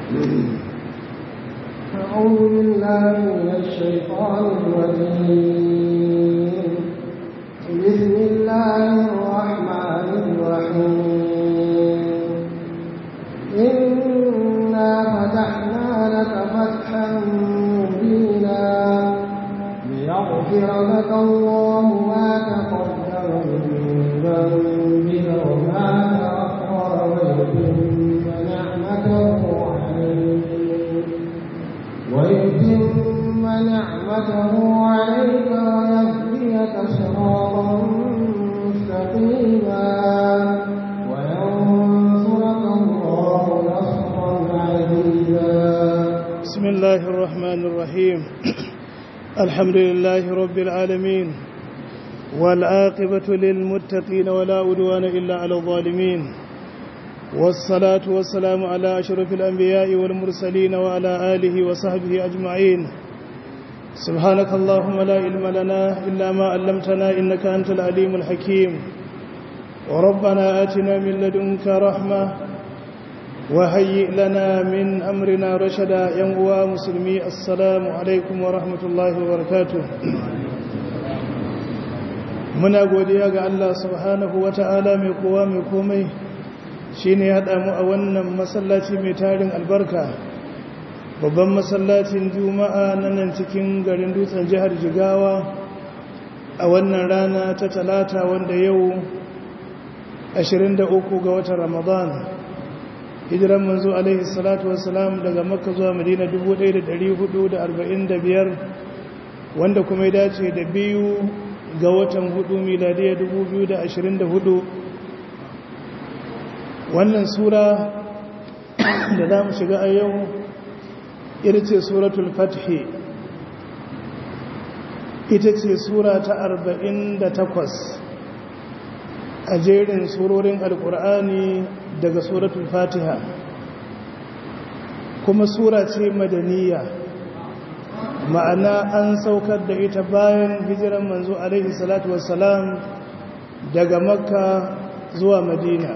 أعوذ بالله من الشيطان الرجيم بسم الله الرحمن الرحيم إنا فتحنا لك فتحا مبينا ليغفر لك الله ما تقدم من ذنبك وما تأخر ويتم نعمته عليك ويتم نعمته عليك ويهديك صراطا مستقيما وينصرك الله نصرا عزيزا بسم الله الرحمن الرحيم الحمد لله رب العالمين والعاقبة للمتقين ولا أدوان إلا على الظالمين والصلاة والسلام على أشرف الأنبياء والمرسلين وعلى آله وصحبه أجمعين سبحانك اللهم لا علم لنا إلا ما علمتنا إنك أنت العليم الحكيم وربنا آتنا من لدنك رحمة وهيئ لنا من أمرنا رشدا ينقوى مسلمي السلام عليكم ورحمة الله وبركاته muna godiya ga Allah subhanahu wata'ala mai kowa mai komai shine ya haɗa mu a wannan masallaci mai tarin albarka babban masallacin juma'a na nan cikin garin dutsen jihar jigawa a wannan rana ta talata wanda yau 23 ga watan ramadan hijiran manzo alaihi salatu wassalam daga makka zuwa madina 1445 wanda kuma ya dace da biyu ga watan hudu miladiya 2024 wannan sura da za mu shiga a yau ita ce suratul fathi ita ce sura ta 48 a jerin surorin alkur'ani daga suratul fatiha kuma sura ce madaniya ma'ana an saukar da ita bayan hijiran manzo alaihi salatu wassalam daga makka zuwa madina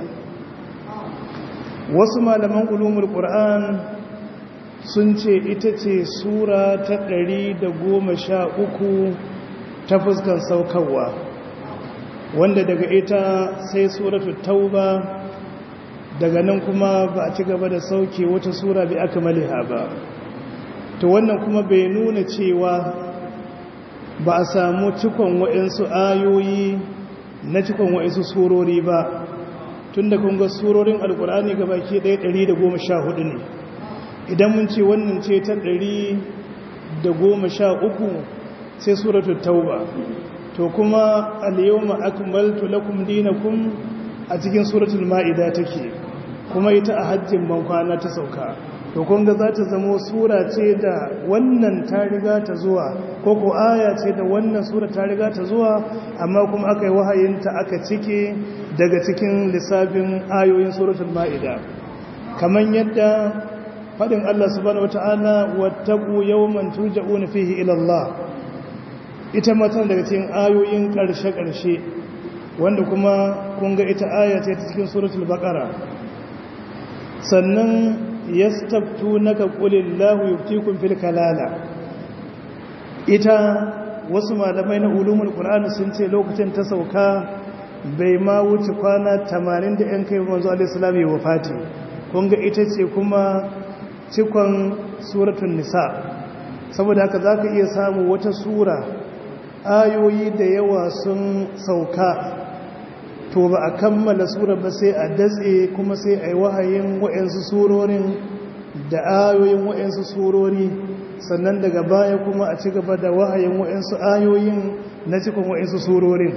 wasu malaman ulumul qur'an sun ce ita ce sura ta ɗari da goma sha uku ta fuskan saukarwa wanda daga ita sai suratu tauba daga nan kuma ba a ci gaba da sauke wata sura bai aka maliha ba to wannan kuma bai nuna cewa ba a samu cikon wa'insu ayoyi na cikon wa'insu surori ba tun da kunga surorin alkur'ani ga baki ɗaya ɗari da goma sha hudu ne idan mun ce wannan ce ta ɗari da goma sha uku sai suratul tauba to kuma al-yawma akmaltu lakum dinakum a cikin suratul ma'ida take kuma ita a hajjin bankwana ta sauka to kun ga za ta zama sura ce da wannan ta riga ta zuwa ko ko aya ce da wannan sura ta riga ta zuwa amma kuma aka yi wahayinta aka cike daga cikin lissafin ayoyin suratul ma'ida kamar yadda faɗin Allah subhanahu wata'ala wattaqu yawman turja'una fihi ila Allah ita matan daga cikin ayoyin ƙarshe-ƙarshe wanda kuma kun ga ita aya ce ta cikin suratul baqara sannan yastaftunaka qulillahu yuftikum fil kalala ita wasu malamai na ulumul qur'ani sun ce lokacin ta sauka bai ma wuce kwana 80 da yan kai manzo alaihi salam ya wafati kun ga ita ce kuma cikon suratul nisa saboda haka zaka iya samu wata sura ayoyi da yawa sun sauka to ba a kammala sura ba sai a datse kuma sai a yi wahayin wa'yansu surorin da ayoyin wa'yansu surori sannan daga baya kuma a ci gaba da wahayin wa'yansu ayoyin na cikin wa'yansu surorin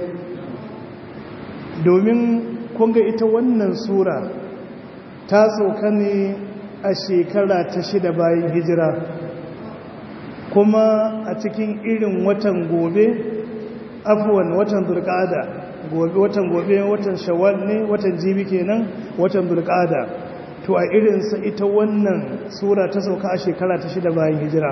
domin kunga ita wannan sura ta sauka ne a shekara ta shida bayan hijira kuma a cikin irin watan gobe afuwan watan zurkada gobe watan gobe watan shawwal ne watan jibi kenan watan zulqa'ada to a irinsa ita wannan sura ta sauka a shekara ta shida bayan hijira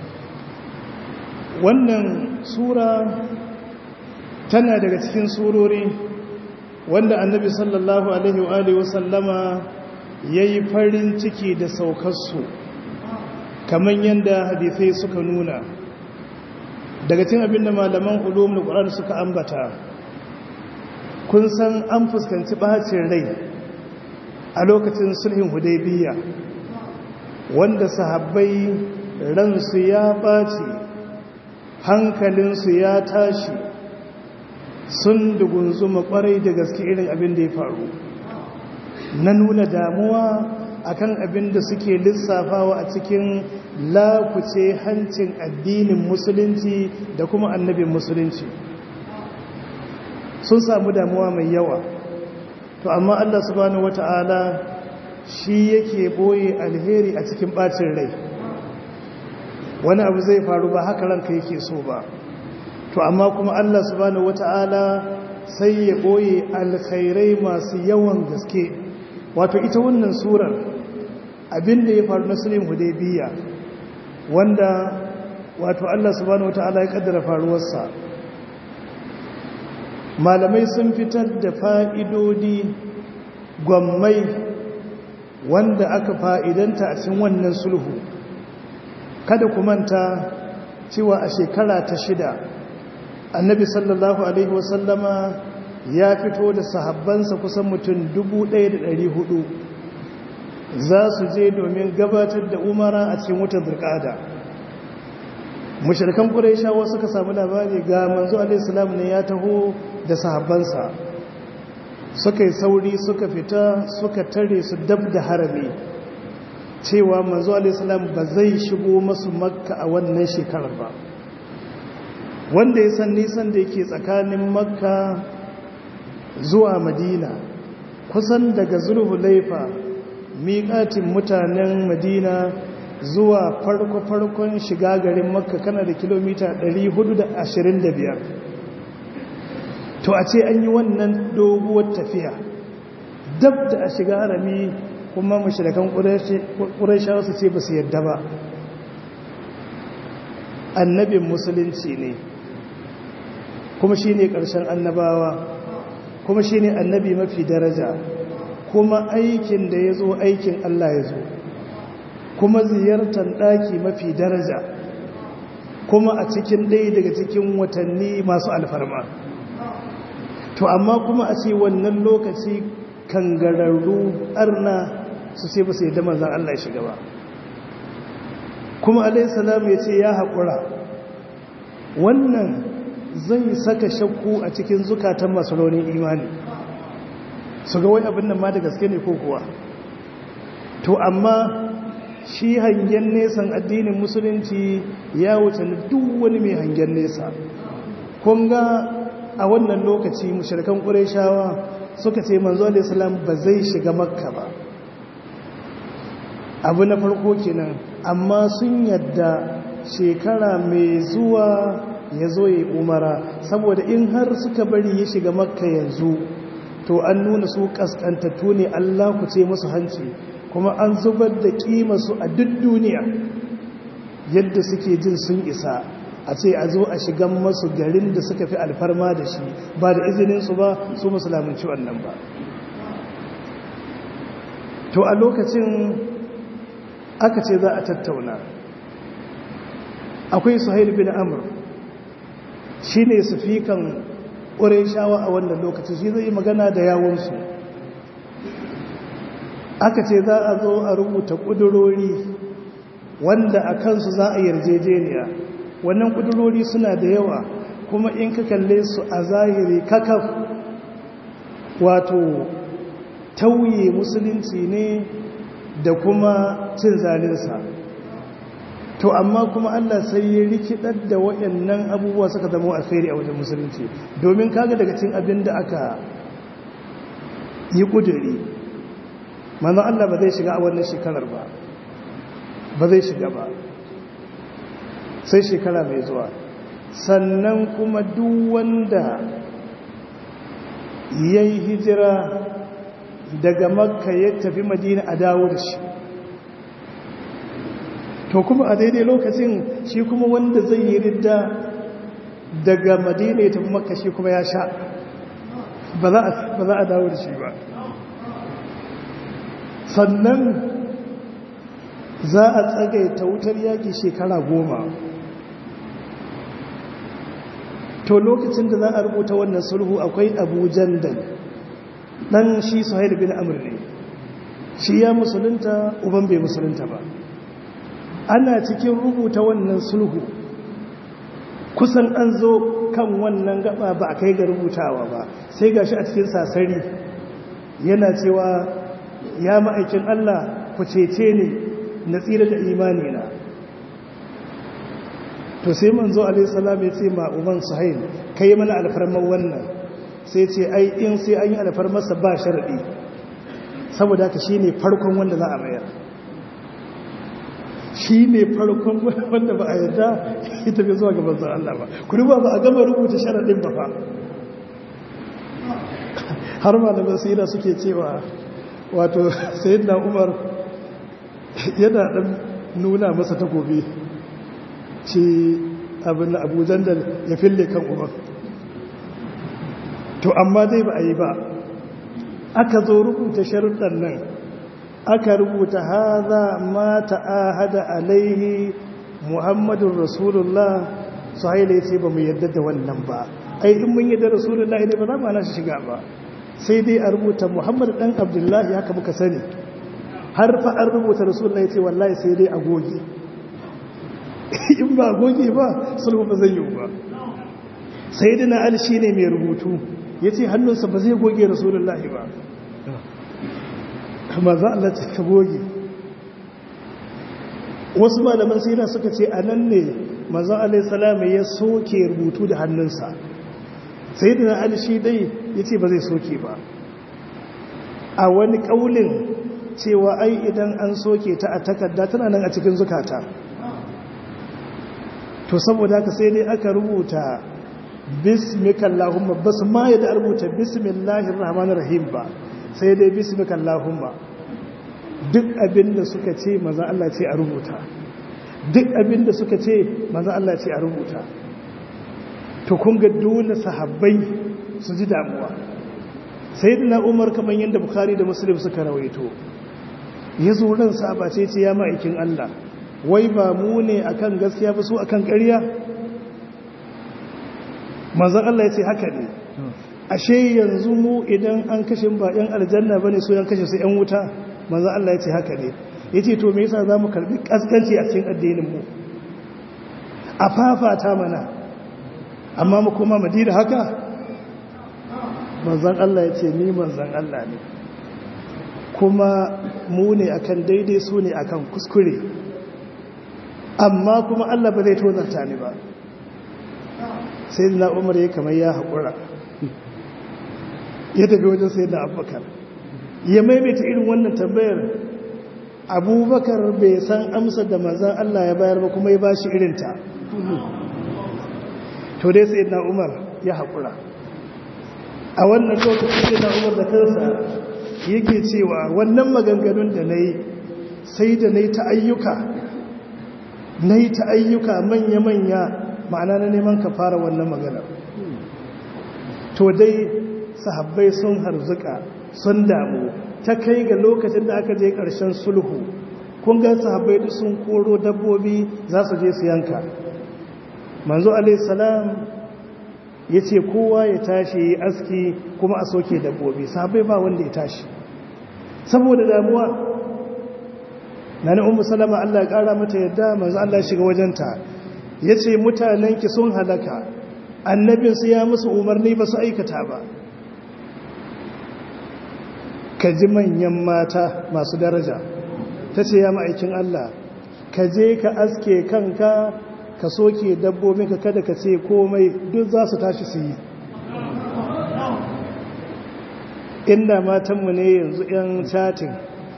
wannan sura tana daga cikin surori wanda annabi sallallahu alaihi wa alihi wasallama ya yi farin ciki da saukarsu kamar yadda hadithai suka nuna daga cin abin da malaman ulum da ƙwarar suka ambata kun san an fuskanci ɓacin rai a lokacin sulhin hudaybiya wanda sahabbai ransu ya ɓaci hankalinsu ya tashi sun dugunzuma ƙwarai da gaske irin abin da ya faru na nuna damuwa akan abin da suke lissafawa a cikin lakuce hancin addinin musulunci da kuma annabin musulunci sun samu damuwa mai yawa to amma Allah subhanahu wata'ala shi yake boye alheri a cikin bacin rai wani abu zai faru ba haka ranka yake so ba to amma kuma Allah subhanahu wata'ala sai ya boye alkhairai masu yawan gaske wato ita wannan surar abinda ya faru na sulhin hudaybiya wanda wato Allah subhanahu wata'ala ya kaddara faruwarsa malamai sun fitar da fa'idodi gwammai wanda aka fa'idanta a cikin wannan sulhu kada ku manta cewa a shekara ta shida annabi sallallahu alaihi wasallama ya fito da sahabbansa kusan mutum 1,400 za su je domin gabatar da umara a cikin wutar zirkada mashirkan ƙuraishawa suka samu labari ga manzo alaihissalam ne ya taho da sahabbansa suka yi sauri suka fita suka tare su dab da harami cewa manzo alaihissalam ba zai shigo masu makka a wannan shekarar ba wanda ya san nisan da yake tsakanin makka zuwa madina kusan daga zulhulaifa miƙatin mutanen madina zuwa farko-farkon shiga garin makka kana da kilomita 425 to a ce an yi wannan doguwar tafiya dab da a shiga harami kuma mashirakan ƙurashawa su ce ba su yadda ba annabin musulunci ne kuma shi ne ƙarshen annabawa kuma shi ne annabi mafi daraja kuma aikin da ya zo aikin Allah ya zo kuma ziyartar ɗaki mafi daraja kuma a cikin ɗaya daga cikin watanni masu alfarma to amma kuma a ce wannan lokaci kangararru arna su ce ba su yadda manzan Allah ya shiga ba kuma alaihissalam ya ce ya haƙura wannan zai saka shakku a cikin zukatan masu raunin imani su ga wai abin nan ma da gaske ne ko kuwa to amma shi hangen nesan addinin musulunci ya wuce duk wani mai hangen nesa kun ga a wannan lokaci mushrikan ƙureshawa suka ce manzo alaihissalam ba zai shiga makka ba abu na farko kenan amma sun yadda shekara mai zuwa ya zo ya umara saboda in har suka bari ya shiga makka yanzu to an nuna su kaskantattu ne Allah ku ce musu hanci kuma an zubar da su a duk duniya yadda suke jin sun isa a ce a zo a shigan masu garin da suka fi alfarma da shi ba da izininsu ba su musulamanci wannan ba to a lokacin aka ce za a tattauna akwai suhail bin amur shi ne su fi kan ƙurai shawa a wannan lokacin shi zai yi magana da yawonsu aka ce za a zo a rubuta ƙudurori wanda a kansu za a yarjejeniya wannan ƙudurori suna da yawa kuma in ka kalle su a zahiri kakaf wato tauye musulunci ne da kuma cin zalinsa to amma kuma Allah sai ya rikidar da waɗannan abubuwa suka zama alkhairi a wajen musulunci domin kaga daga cin abin da aka yi kuduri manzon Allah ba zai shiga a wannan shekarar ba ba zai shiga ba sai shekara mai zuwa sannan kuma duk wanda ya yi hijira daga makka ya tafi madina a dawo da shi to kuma a daidai lokacin shi kuma wanda zai yi ridda daga madina ya tafi makka shi kuma ya sha ba za a dawo da shi ba sannan za a tsagaita wutar yaƙi shekara goma to lokacin da za a rubuta wannan sulhu akwai abu jandal ɗan shi suhail bin amur ne shi ya musulunta uban bai musulunta ba ana cikin rubuta wannan sulhu kusan an zo kan wannan gaba ba a kai ga rubutawa ba sai gashi a cikin sasari yana cewa ya ma'aikin Allah ku cece ni na tsira da imani na to sai manzo alaihi salam ya ce ma uban suhail kai mana alfarman wannan sai ce ai in sai an yi alfarmarsa ba sharadi saboda haka shine farkon wanda za a mayar shi ne farkon wanda ba a yadda ita bai zuwa gaban zan Allah ba kuri ba ba a gama rubuta sharaɗin ba fa har ma da basira suke cewa wato sayin na umar yana ɗan nuna masa takobi ce abin abujan da ya fille kan umar to amma dai ba a yi ba aka zo rubuta sharuɗan nan aka rubuta haza ma ta'ahada alaihi muhammadun rasulullah su haile ce ba mu yadda da wannan ba ai in mun yadda rasulullah ne ba za mu ana shi shiga ba sai dai a rubuta muhammad dan abdullahi haka muka sani har fa an rubuta rasulullah ce wallahi sai dai a goge in ba goge ba sulhu ba zai yi ba sai dina ali shine mai rubutu yace hannunsa ba zai goge rasulullahi ba kama za Allah ce ka goge wasu malaman sira suka ce a nan ne mazan alaihissalama ya soke rubutu da hannunsa sai da na shi dai ya ce ba zai soke ba a wani ƙaulin cewa ai idan an soke ta a takarda tana nan a cikin zukata to saboda haka sai dai aka rubuta bismikallahumma ba su ma yadda rubuta bismillahir rahmanir rahim ba sai dai bismika Allahumma duk abinda suka ce maza Allah ce a rubuta duk abinda suka ce maza Allah ce a rubuta to kun ga dole sahabbai su ji damuwa sayyidina Umar kamar yadda Bukhari da Muslim suka rawaito ya zo ran saba ce ce ya ma'aikin Allah wai ba mu ne akan gaskiya ba su akan ƙarya manzon Allah ya ce haka ne ashe yanzu mu idan an kashe ba yan aljanna bane so yan kashe su yan wuta manzo Allah yace haka ne yace to me yasa zamu karbi kaskanci a cikin addinin mu a fafata mana amma mu kuma madina haka manzon Allah yace ni manzon Allah ne kuma mu ne akan daidai su ne akan kuskure amma kuma Allah ba zai tozarta ni ba sai na umar ya kamar ya haƙura ya tafi wajen sai da abubakar ya maimaita irin wannan tambayar abubakar bai san amsar da mazan Allah ya bayar ba kuma ya ba shi irinta to dai sai na umar ya haƙura a wannan lokacin sai na umar da kansa yake cewa wannan maganganun da na yi sai da na yi ta ayyuka na yi ta ayyuka manya-manya ma'ana na neman ka fara wannan maganar to dai sahabbai sun harzuka sun damu ta kai ga lokacin da aka je ƙarshen sulhu kun ga sahabbai duk sun koro dabbobi za su je su yanka manzo alaihissalam ya ce kowa ya tashi ya aski kuma a soke dabbobi sahabbai ba wanda ya tashi saboda damuwa na ni umu salama Allah ya ƙara mata yadda manzo Allah shiga wajenta ya ce mutanenki sun halaka annabinsu ya musu umarni ba su aikata ba ka ji manyan mata masu daraja ta ce ya ma'aikin Allah ka je ka aske kanka ka soke dabbobin ka kada ka ce komai duk za su tashi su yi inda matanmu ne yanzu 'yan chatin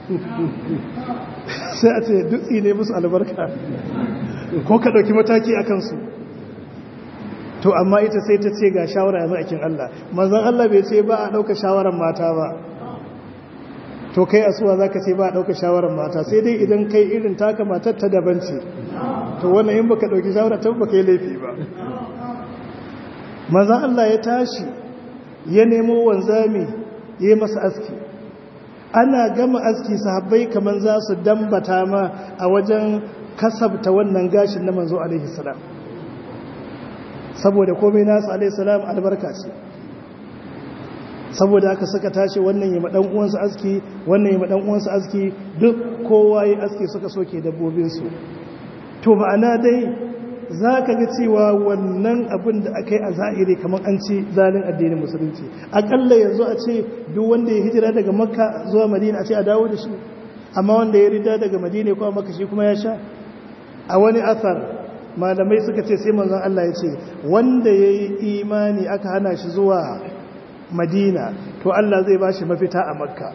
sai a ce dutse ne musu albarka ko ka ɗauki mataki a kansu to amma ita sai ta ce ga shawara ya ma'aikin Allah manzan Allah bai ce ba a ɗauka shawarar mata ba to kai asuwa za ka ce ba a ɗauka shawarar mata sai dai idan kai irin taka matar ta daban ce to wannan in baka ɗauki shawarar ta baka yi laifi ba manzan Allah ya tashi ya nemo wanzami ya yi masa aski ana gama aski sahabbai kaman za su dambata ma a wajen kasabta wannan gashin na manzo alaihi salam saboda komai nasu alaihi salam albarka ce saboda aka saka tashi wannan yi maɗan uwansu aski wannan yi maɗan uwansu aski duk kowa yi aski suka soke dabbobinsu to ma'ana dai za ka ga cewa wannan abin da aka yi a zahiri kamar an ci zalin addinin musulunci aƙalla yanzu a ce duk wanda ya hijira daga makka zuwa madina a ce a dawo da shi amma wanda ya rida daga madina kuma makka shi kuma ya sha a wani athar malamai suka ce sai manzon Allah ya ce wanda ya yi imani aka hana shi zuwa madina to Allah zai ba shi mafita a makka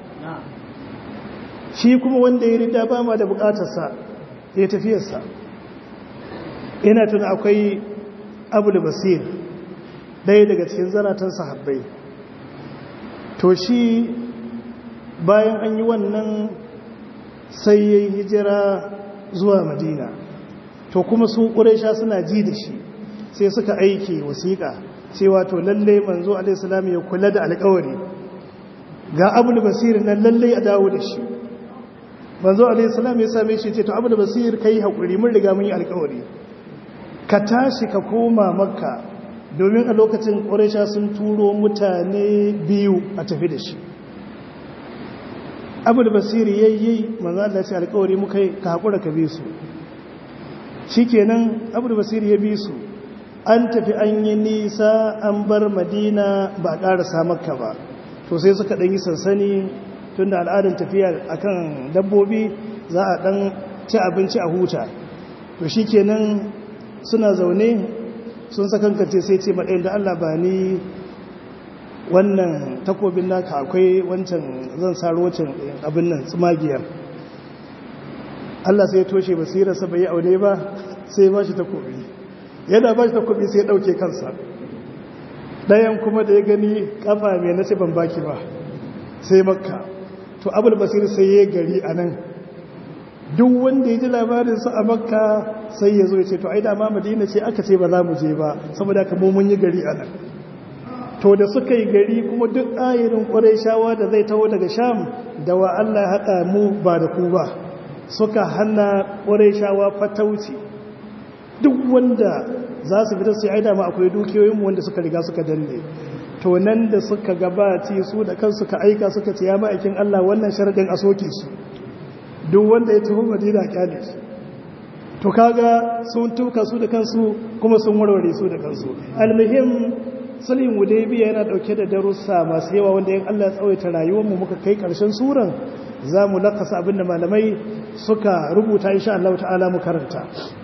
shi kuma wanda ya rida ba ma da bukatarsa ya tafiyarsa ina tuna akwai abu da basir ɗaya daga cikin zaratan sahabbai to shi bayan an yi wannan sai ya yi hijira zuwa madina to kuma su ƙuraisha suna ji da shi sai suka aiki wasiƙa cewa to lalle manzo alaihissalam ya kula da alƙawari ga abu da basir nan lalle a dawo da shi manzo alaihissalam ya same shi ce to abu da basir kai haƙuri mun riga mun yi alƙawari ka tashi ka koma makka domin a lokacin ƙwarisha sun turo mutane biyu a tafi da shi abu da basiri ya yi manzo Allah ce alƙawari muka ka haƙura ka bi su shi kenan abu da basiri ya bi su an tafi an yi nisa an bar madina ba a ƙarasa makka ba to sai suka ɗan yi sansani tun da al'adar tafiya akan dabbobi za a ɗan ci abinci a huta to shi kenan suna zaune sun sakankance sai ce maɗayin da Allah ba ni wannan takobin naka akwai wancan zan saro wancan abin nan tsumagiyar Allah sai ya toshe basirarsa bai yi aune ba sai ba shi takobi yana ba shi takobi sai ya ɗauke kansa ɗayan kuma da ya gani ƙafa mai na ce ban baki ba sai makka to abul basir sai ya gari a nan duk wanda ya ji labarinsa a makka sai ya zo ya ce to ai dama madina ce aka ce ba za mu je ba saboda ka mun yi gari a nan to da suka yi gari kuma duk ayirin ƙwarai shawa da zai taho daga sham da wa Allah haɗa mu ba da ku ba suka hana ƙwarai shawa fatauci duk wanda za su fita sai ai dama akwai dukiyoyinmu wanda suka riga suka danne to nan da suka gabaci su da kansu ka aika suka ce ya ma'aikin Allah wannan sharadin a soke shi duk wanda ya tafi madina kyale shi to kaga sun tuka su da kansu kuma sun warware su da kansu almuhim sulhin hudaybiya yana dauke da darussa masu yawa wanda in Allah ya tsawaita rayuwar mu muka kai karshen suran zamu lakasa abinda malamai suka rubuta insha Allah ta'ala mu karanta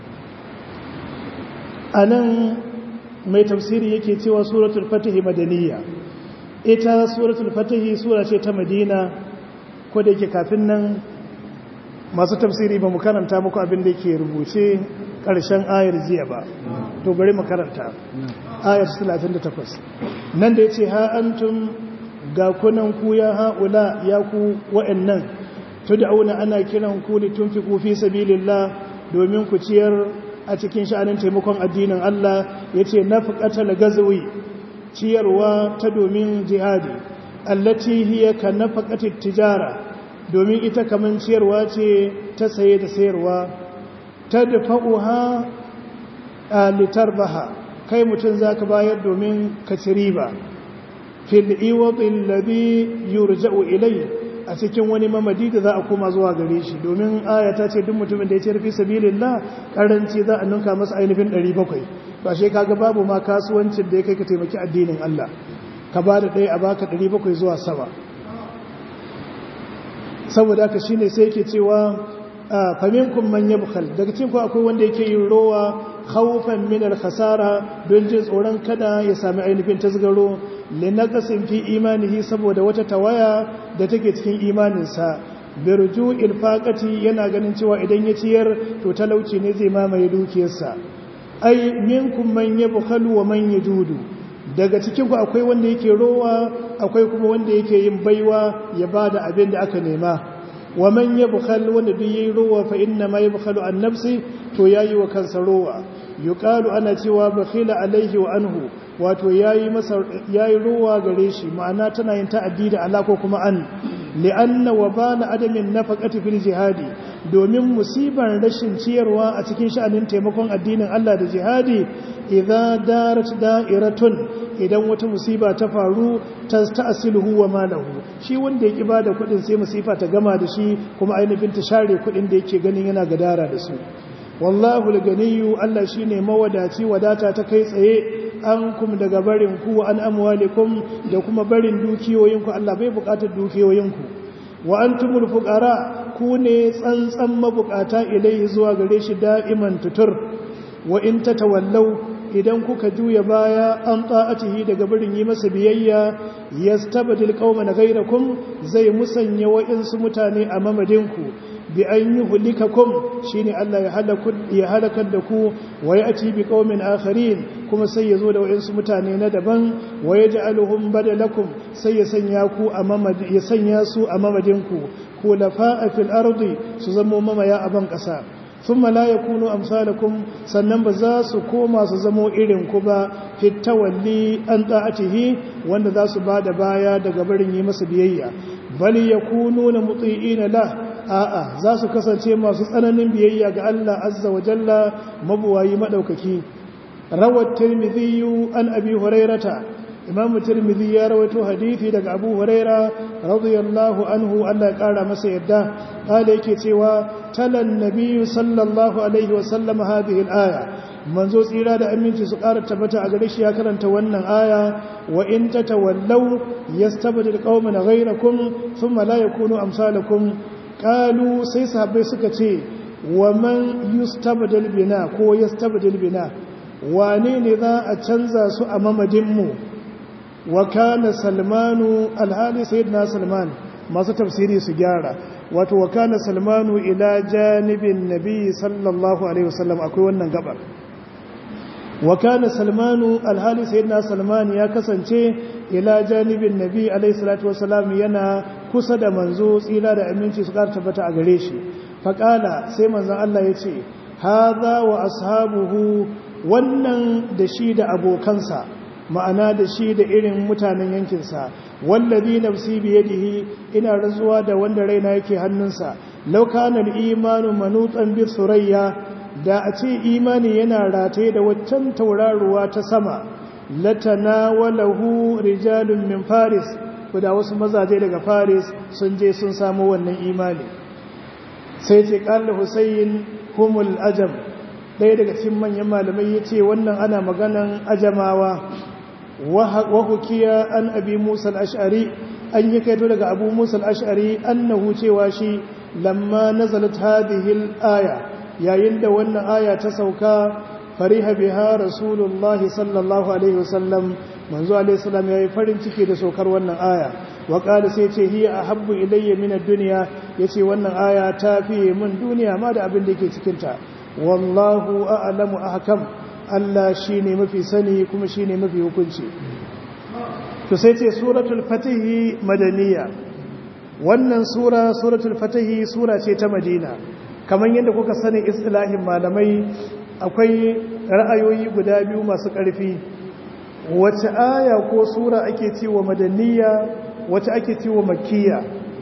anan mai tafsiri yake cewa suratul fatih madaniya ita suratul fatih sura ce ta madina ko da yake kafin nan masu tafsiri ba mu karanta muku abin da yake rubuce ƙarshen ayar jiya ba to bari mu karanta ayar 38 nan da ya ce ha antum ga kunan ku ya haula ya ku wa'annan tud'auna ana kiran ku litunfiqu fi sabilillah domin ku ciyar a cikin sha'anin taimakon addinin Allah yace nafqatal gazwi ciyarwa ta domin jihadi allati hiya ka nafaqatit tijara domin ita kaman ciyarwa ce ta saye da sayarwa ta dafa'uha a litarbaha kai mutum za ka bayar domin ka ci riba fil iwadin labi yurja'u ilai a cikin wani mamadi da za a koma zuwa gare shi domin ayata ce duk mutumin da ya ce rufi sabilillah karanci za a ninka masa ainihin 700 ba shi kaga babu ma kasuwancin da ya kai ka taimaki addinin Allah ka ba da ɗaya a baka 700 zuwa sama saboda haka shine sai yake cewa faminkum man yabkhal daga cikin ku akwai wanda yake yin rowa khawfan min al-khasara don jin tsoron kada ya sami ainihin tasgaro linaqasin fi imanihi saboda wata tawaya da take cikin imaninsa birju ilfaqati yana ganin cewa idan ya ciyar to talauci ne zai mamaye dukiyarsa ai minkum man yabkhalu wa man yajudu daga cikin ku akwai wanda yake rowa akwai kuma wanda yake yin baiwa ya bada abin da aka nema wa man yabkhal wanda duk yayi rowa fa inna ma yabkhalu an nafsi to yayi wa kansa rowa yuqalu ana cewa bakhila alaihi wa anhu wato yayi masa yayi rowa gare shi ma'ana tana yin ta'addi da ala ko kuma an li'anna wa bana adamin nafaqati fil jihadi domin musibar rashin ciyarwa a cikin sha'anin taimakon addinin Allah da jihadi idza darat da'iratun idan wata musiba ta faru ta ta'asiluhu wa malahu shi wanda yake bada kudin sai musifa ta gama da shi kuma ainihin ta share kudin da yake ganin yana gadara da su wallahu al-ganiyyu Allah shine mawadaci wadata ta kai tsaye an kum daga barin ku an amwalikum da kuma barin dukiyoyinku Allah bai bukatar dukiyoyinku wa antumul fuqara ku ne tsantsan mabukata ilai zuwa gare shi da'iman tutur wa in tatawallaw idan kuka juya baya an ta'atihi daga barin yi masa biyayya yastabdil qauman ghayrakum zai musanya wa'insu mutane a mamadinku bi an yuhlikakum shine Allah ya halaku ya halakar da ku wa yati bi qaumin akharin kuma sai yazo da wa'insu mutane na daban wa yaj'aluhum badalakum sai ya sanya ku a mamadi ya sanya su a mamadinku ku lafa'a fil ardi su zamo mamaya a ban kasa thumma la yakunu amsalakum sannan ba za su koma su zamo irin ku ba fitawalli an ta'atihi wanda za su bada baya daga barin yi masa biyayya bal yakununa muti'ina la a'a za su kasance masu tsananin biyayya ga Allah azza wa jalla mabuwayi madaukaki rawat tirmidhi an abi hurairata imam tirmidhi ya rawaito hadisi daga abu huraira radiyallahu anhu Allah ya kara masa yadda kale yake cewa talan nabiyyu sallallahu alaihi wa sallam hadhihi al-aya manzo tsira da aminci su kara tabbata a gare shi ya karanta wannan aya wa in tatawallaw yastabdil qauman ghayrakum thumma la yakunu amsalakum qalu sai sahabbai suka ce wa man yustabdil bina ko yastabdil bina wane ne za a canza su a mamadin mu wa kana salmanu alhali sayyidina salman masu tafsiri su gyara wato wa kana salmanu ila janibin nabi sallallahu alaihi wasallam akwai wannan gabar wa kana salmanu alhali sayyidina salman ya kasance ila janibin nabi alaihi salatu wasallam yana kusa da manzo tsira da aminci su kar tabbata a gare shi faqala sai manzon Allah ya ce hadha wa ashabuhu wannan da shi da abokansa ma'ana da shi da irin mutanen yankinsa wallazi nafsi biyadihi ina rantsuwa da wanda raina yake hannunsa law kana al-imanu manutan bi surayya da a ce imani yana rataye da waccan tauraruwa ta sama latanawalahu rijalun min faris da wasu mazaje daga faris sun je sun samu wannan imani sai ce qala husayn humul ajam ɗaya daga cikin manyan malamai yace wannan ana maganan ajamawa wahukiya an abi musa al'ash'ari an yi kaito daga abu musa al'ash'ari annahu cewa shi lamma nazalat hadihil aya yayin da wannan aya ta sauka fariha biha rasulullah sallallahu alaihi wasallam manzo alaihi salam yayi farin ciki da saukar wannan aya wa qala sai ce hiya ahabbu ilayya min ad-dunya yace wannan aya ta fiye min duniya ma da abin da yake cikin ta wallahu a'lamu ahkam Allah shi ne mafi sani kuma shi ne mafi hukunci to sai ce suratul fatihi madaniya wannan sura suratul fatihi sura ce ta madina kamar yadda kuka sani istilahin malamai akwai ra'ayoyi guda biyu masu ƙarfi wace aya ko sura ake cewa madaniya wace ake cewa makkiya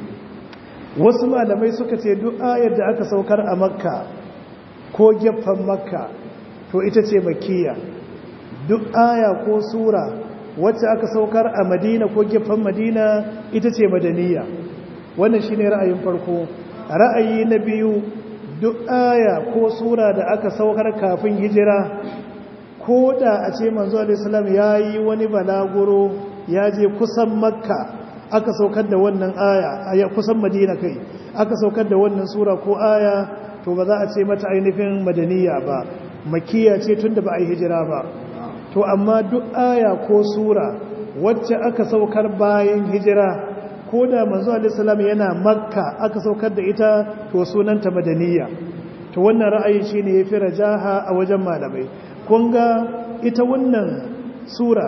wasu malamai suka ce duk ayar da aka saukar a makka ko gefen makka to ita ce makiya duk aya ko sura wacce aka saukar a madina ko gefen madina ita ce madaniya wannan shine ra'ayin farko ra'ayi na biyu duk aya ko sura da aka saukar kafin hijira ko da a ce manzo alaihissalam ya yi wani balaguro ya je kusan makka aka saukar da wannan aya a kusan madina kai aka saukar da wannan sura ko aya to ba za a ce mata ainihin madaniya ba makiya ce tun da ba a yi hijira ba to amma duk aya ko sura wacce aka saukar bayan hijira ko da manzo alaihissalam yana makka aka saukar da ita to sunanta madaniya to wannan ra'ayi shine yafi rajaha a wajen malamai kun ga ita wannan sura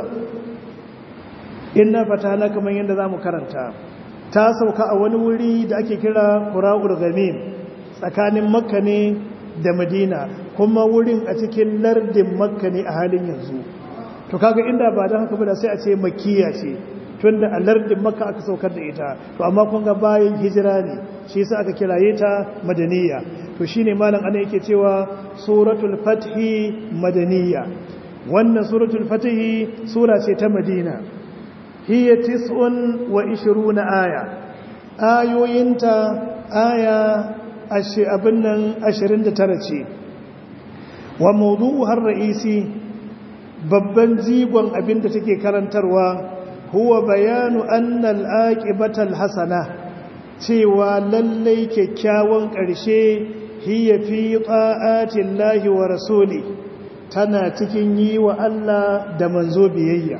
inna fatana kamar yadda zamu karanta ta sauka a wani wuri da ake kira qura'ul ghamim tsakanin makka ne da madina kuma wurin a cikin lardin makka ne a halin yanzu to kaga inda ba don haka ba da sai a ce makiya ce to tunda a lardin makka aka saukar da ita to amma kun ga bayan hijira ne shi yasa aka kiraye ta madaniya to shine malam ana yake cewa suratul fathi madaniya wannan suratul fathi sura ce ta madina hiya tis'un wa ishiruna aya ayoyinta aya abin nan 29 ce wa mawdu'u har ra'isi babban jigon abin da take karantarwa huwa bayanu annal aqibatal hasana cewa lallai kyakkyawan ƙarshe hiya fi ta'atillahi wa rasuli tana cikin yi wa Allah da manzo biyayya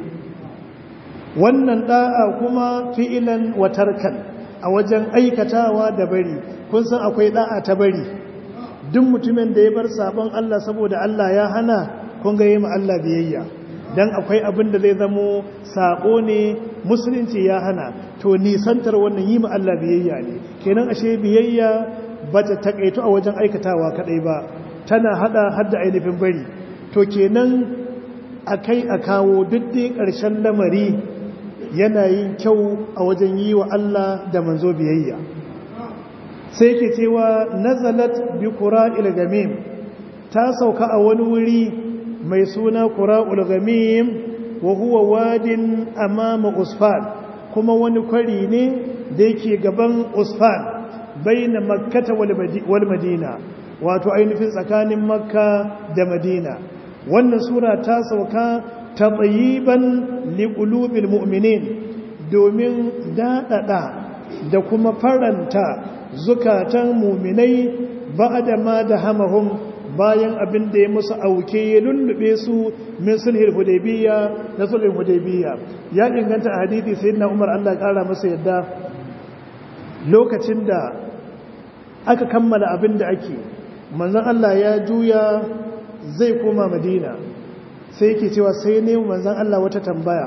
wannan da'a kuma fi'ilan wa tarkan a wajen aikatawa da bari kun san akwai da'a ta bari duk mutumin da ya bar sabon Allah saboda Allah ya hana kun ga yi ma Allah biyayya dan akwai abin da zai zamo sabo ne musulunci ya hana to nisantar wannan yi ma Allah biyayya ne kenan ashe biyayya bata takaito a wajen aikatawa kadai ba tana hada hadda ainihin bari to kenan akai a kawo duk dai ƙarshen lamari yana yin kyau a wajen yi wa Allah da manzo biyayya sai ke cewa nazalat bi qura'il gamim ta sauka a wani wuri mai suna qura'ul gamim wa huwa wadin amama usfan kuma wani kwari ne da yake gaban usfan baina makkata wal madina wato ainihin tsakanin makka da madina wannan sura ta sauka ta tsayiban liƙulubin mu'minin domin daɗaɗa da kuma faranta zukatan muminai ba da ma da hamahun bayan abin da ya musu auke ya lullube su min sulhul hudaybiya na sulhul hudaybiya ya inganta a hadithi sayyidina Umar Allah kara masa yadda lokacin da aka kammala abin da ake manzon Allah ya juya zai koma Madina sai yake cewa sai ne manzon Allah wata tambaya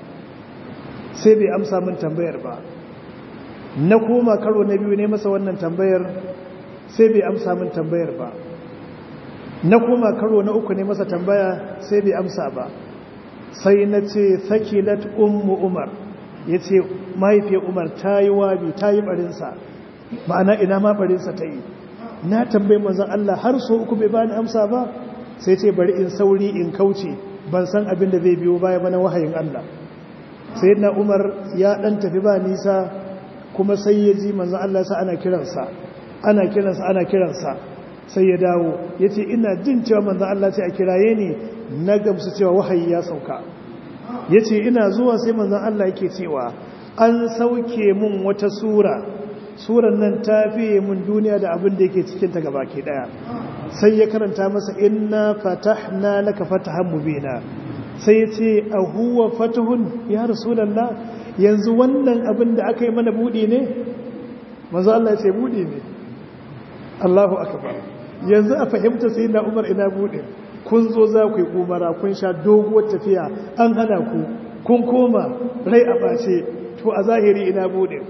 sai bai amsa min tambayar ba na koma karo na biyu ne masa wannan tambayar sai bai amsa min tambayar ba na koma karo na uku ne masa tambaya sai bai amsa ba sai na ce sakilat ummu umar ya ce mahaifiyar umar ta yi wabi ta yi barinsa ma'ana ina ma barinsa ta yi na tambayi manzan Allah har so uku bai bani amsa ba sai ce bari in sauri in kauce ban san abin da zai biyo baya bana wahayin Allah sai na umar ya dan tafi ba nisa kuma sai ya ji manzan Allah sa ana kiransa ana kiransa ana kiransa sai ya dawo ya ce ina jin cewa manzan Allah ce a kiraye ne na gamsu cewa wahayi ya sauka ya ce ina zuwa sai manzan Allah yake cewa an sauke mun wata sura suran nan ta fiye mun duniya da abin da yake cikinta gaba ke daya sai ya karanta masa inna fatahna laka fatahan mubina sai ya ce a huwa fatahun ya rasulallah yanzu wannan abin da aka yi mana buɗe ne manzo Allah ya ce buɗe ne Allahu akbar yanzu a fahimta sai na Umar ina buɗe kun zo za ku yi umara kun sha doguwar tafiya an hana ku kun koma rai a bace to a zahiri ina buɗe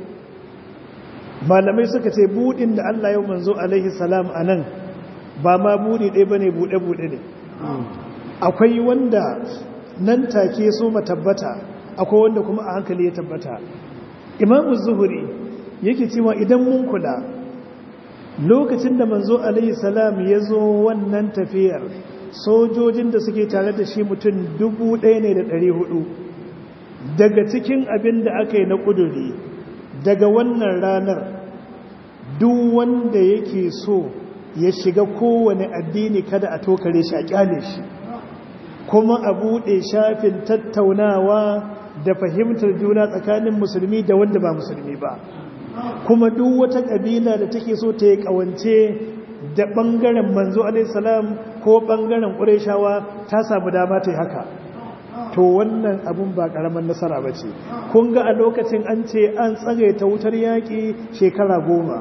malamai suka ce buɗin da Allah yau manzo alaihi salam a nan ba ma buɗe ɗaya ba ne buɗe-buɗe ne akwai wanda nan take so tabbata akwai wanda kuma a hankali ya tabbata imamu zuhuri yake cewa idan mun kula lokacin da manzo alaihi salam ya zo wannan tafiyar sojojin da suke tare da shi mutum dubu ɗaya ne da ɗari hudu daga cikin abin da aka yi na ƙuduri daga wannan ranar duk wanda yake so ya shiga kowane addini kada a tokare shi a kyale shi kuma a buɗe shafin tattaunawa da fahimtar juna tsakanin musulmi da wanda ba musulmi ba kuma duk wata ƙabila da take so ta yi ƙawance da ɓangaren manzo alaihissalam ko ɓangaren ƙureshawa ta samu dama ta yi haka to wannan abun ba ƙaramin nasara ba ce kun ga a lokacin an ce an tsagaita wutar yaƙi shekara goma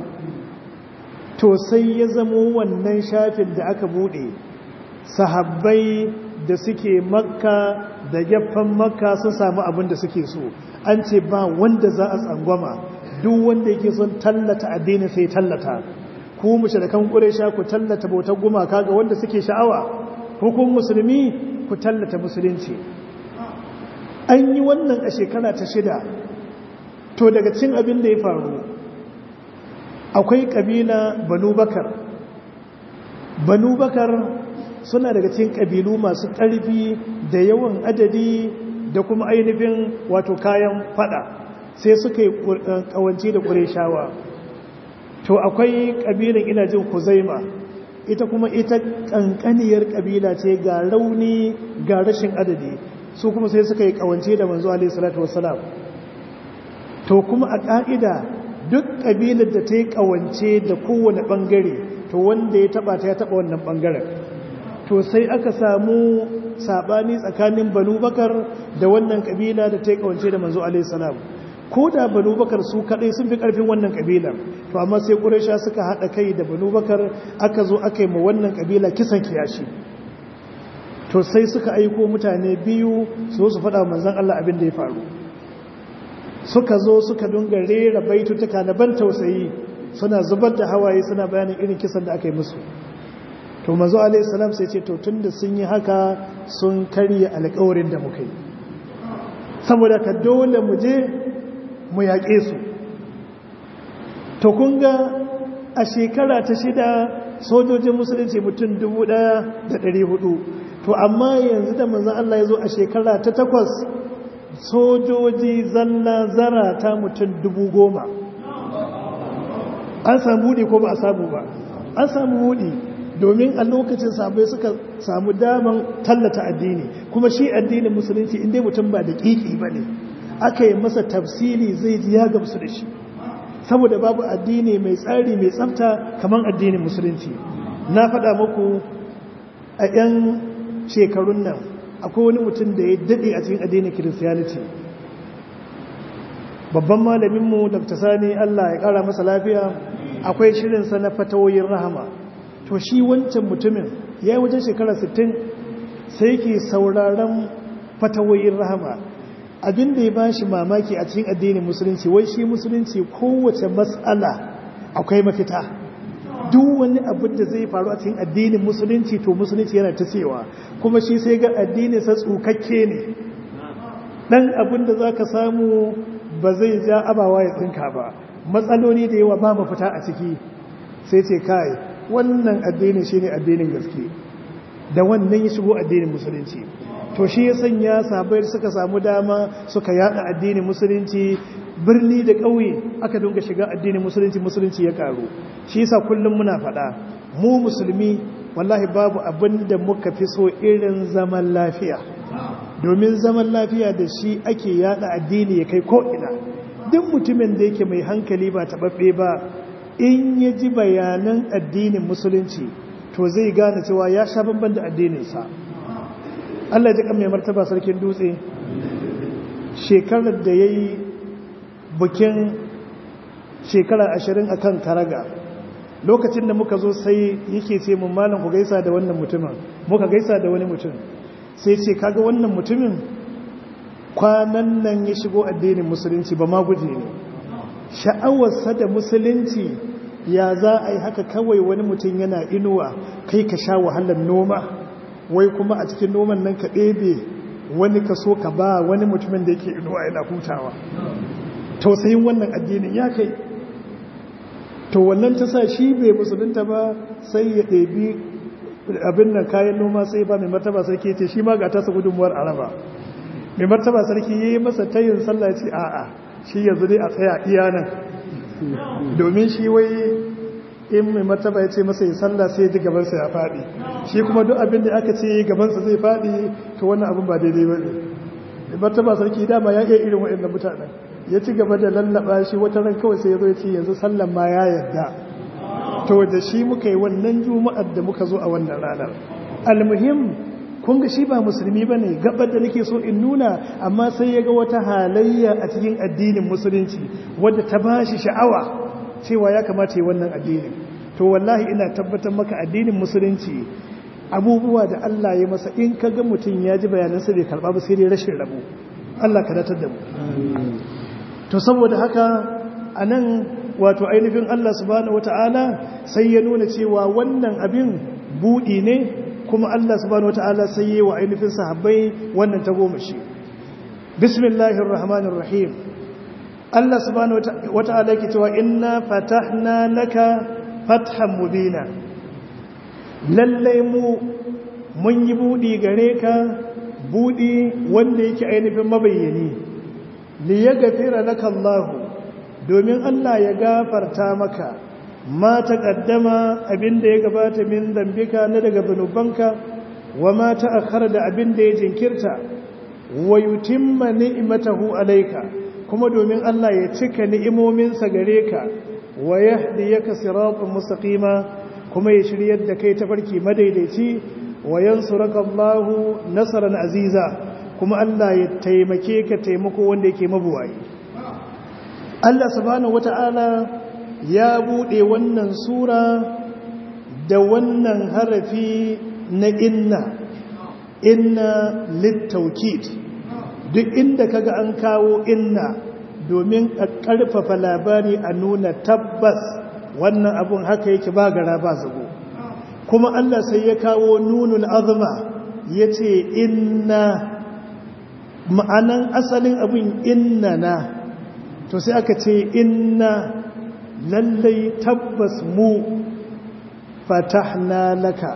to sai ya zamo wannan shafin da aka buɗe sahabbai da suke makka da gefen makka sun samu abin da suke so an ce ba wanda za a tsangwama duk wanda yake son tallata addini sai tallata ku mushrikan quraisha ku tallata bautar gumaka ga wanda suke sha'awa hukum musulmi ku tallata musulunci an yi wannan a shekara ta shida to daga cin abin da ya faru akwai kabila banu bakar banu bakar suna daga cikin kabilu masu ƙarfi da yawan adadi da kuma ainihin wato kayan fada sai suka yi kawance da ƙureshawa to akwai ƙabilan ina jin kuzaima ita kuma ita ƙanƙaniyar ƙabila ce ga rauni ga rashin adadi su kuma sai suka yi kawance da manzo alaihi salatu wassalam to kuma a ƙa'ida duk ƙabilar da ta yi kawance da kowane ɓangare to wanda ya taɓa ta ya taɓa wannan ɓangaren to sai aka samu saɓani tsakanin banu bakar da wannan ƙabila da ta yi kawance da manzo alaihi salam ko da banu bakar su kadai sun fi karfin wannan kabilar to amma sai quraisha suka hada kai da banu bakar aka zo aka yi ma wannan kabila kisan kiyashi to sai suka aiko mutane biyu su su faɗa manzon Allah abin da ya faru suka zo suka dunga rera baitutuka na ban tausayi suna zubar da hawaye suna bayanin irin kisan da aka yi musu to manzo alaihi salam sai ce to tunda sun yi haka sun karya alƙawarin da muka yi saboda ka dole mu je mu yaƙe su to kun ga a shekara ta shida sojojin musulunci mutum dubu ɗaya da ɗari hudu to amma yanzu da manzan Allah ya zo a shekara ta takwas sojoji zalla zara ta mutum dubu goma an samu buɗi ko ba a samu ba an samu buɗi domin a lokacin sabai suka samu daman tallata addini kuma shi addinin musulunci inda mutum ba da ƙiƙi ba ne aka yi masa tafsiri zai ji ya gamsu da shi saboda babu addini mai tsari mai tsafta kamar addinin musulunci na faɗa muku a 'yan shekarun nan akwai wani mutum da ya daɗe a cikin addinin kiristiyaniti babban malaminmu dr sani allah ya ƙara masa lafiya akwai shirinsa na fatawoyin rahama to shi wancan mutumin ya yi wajen shekara 60 sai ke sauraron fatawoyin rahama abin da ya ba shi mamaki a cikin addinin musulunci wai shi musulunci kowace matsala akwai mafita duk wani abin da zai faru a cikin addinin musulunci to musulunci yana ta cewa kuma shi sai ga addinin sa tsukakke ne dan abin da za ka samu ba zai ja abawa ya tsinka ba matsaloli da yawa ba mafita a ciki sai ce kai wannan addinin shi ne addinin gaske da wannan ya shigo addinin musulunci to shi ya sanya sabai suka samu dama suka yada addinin musulunci birni da ƙauye aka dunga shiga addinin musulunci musulunci ya karu shi yasa kullum muna faɗa mu musulmi wallahi babu abin da muka fi so irin zaman lafiya domin zaman lafiya da shi ake yada addini ya kai ko'ina duk mutumin da yake mai hankali ba taɓaɓɓe ba in ya ji bayanan addinin musulunci to zai gane cewa ya sha bamban da addininsa Allah ji kan mai martaba sarkin dutse shekarar da ya yi bukin shekara ashirin a kan karaga lokacin da muka zo sai yake ce mun malam ku gaisa da wannan mutumin muka gaisa da wani mutum sai ce kaga wannan mutumin kwanan nan ya shigo addinin musulunci ba ma guje ne sha'awarsa da musulunci ya za a yi haka kawai wani mutum yana inuwa kai ka sha wahalar noma wai kuma a cikin noman nan ka ɗebe wani ka so ka ba wani mutumin da yake inuwa yana hutawa tausayin wannan addinin ya kai to wannan ta sa shi bai musulunta ba sai ya ɗebi abin nan kayan noma sai ba mai martaba sarki ce shi ma ga tasa gudunmuwar araba mai martaba sarki ya yi masa tayin sallah ce a'a shi yanzu dai a tsaya iya nan domin shi wai in mai martaba ya ce masa yi sallah sai ji gabansa ya faɗi shi kuma duk abin da aka ce gabansa zai faɗi to wannan abin ba daidai ba ne mai martaba sarki dama ya iya irin waɗannan mutanen ya ci gaba da lallaba shi wata ran kawai sai ya zo ya ce yanzu sallan ma ya yarda to da shi muka yi wannan juma'ar da muka zo a wannan ranar almuhim kun ga shi ba musulmi ba ne gabar da nake so in nuna amma sai ya ga wata halayya a cikin addinin musulunci wadda ta ba shi sha'awa cewa ya kamata yi wannan addinin to wallahi ina tabbatar maka addinin musulunci abubuwa da Allah ya masa in ka ga mutum ya ji bayanansa bai karɓa ba sai dai rashin rabo Allah ka datar da mu to saboda haka a nan wato ainihin Allah subhanahu wata'ala sai ya nuna cewa wannan abin buɗi ne kuma Allah subhanahu wata'ala sai yi wa ainihin sahabbai wannan ta goma shi bismillahir rahmanir rahim Allah subhanahu wata'ala yake cewa inna fatahna laka fathan mubina lalle mu mun yi budi gare ka budi wanda yake ainihin mabayyani li yaghfira laka Allah domin Allah ya gafarta maka ma taqaddama abinda ya gabata min dambika na daga zanubanka wa ma ta'akhkhara da abinda ya jinkirta wa yutimma ni'matahu alayka kuma domin Allah ya cika ni'imominsa gare ka wa yahdiyaka siratan mustaqima kuma ya shiryar da kai tafarki madaidaici wa yansuraka Allahu nasran aziza kuma Allah ya taimake ka taimako wanda yake mabuwayi Allah subhanahu wata'ala ya bude wannan sura da wannan harafi na inna inna littaukid duk inda kaga an kawo inna domin a ƙarfafa labari a nuna tabbas wannan abun haka yake ba gara ba zago kuma Allah sai ya kawo nunul azma ya ce inna ma'anan asalin abin inna na to sai aka ce inna lallai tabbas mu fatahna laka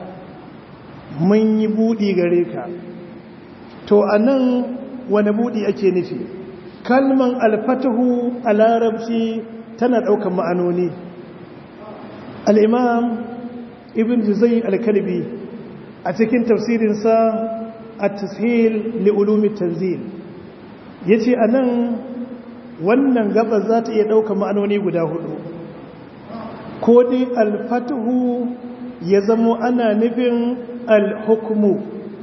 mun yi buɗi gare ka to a nan wani buɗi ake nufi kalman alfatahu a larabci tana ɗaukan ma'anoni al'imam ibn juzai alkalbi a cikin tafsirinsa a tashil li'ulumi tanzil ya ce a nan wannan gabas za ta iya ɗaukan ma'anoni guda hudu ko dai alfatahu ya zamo ana nufin alhukumu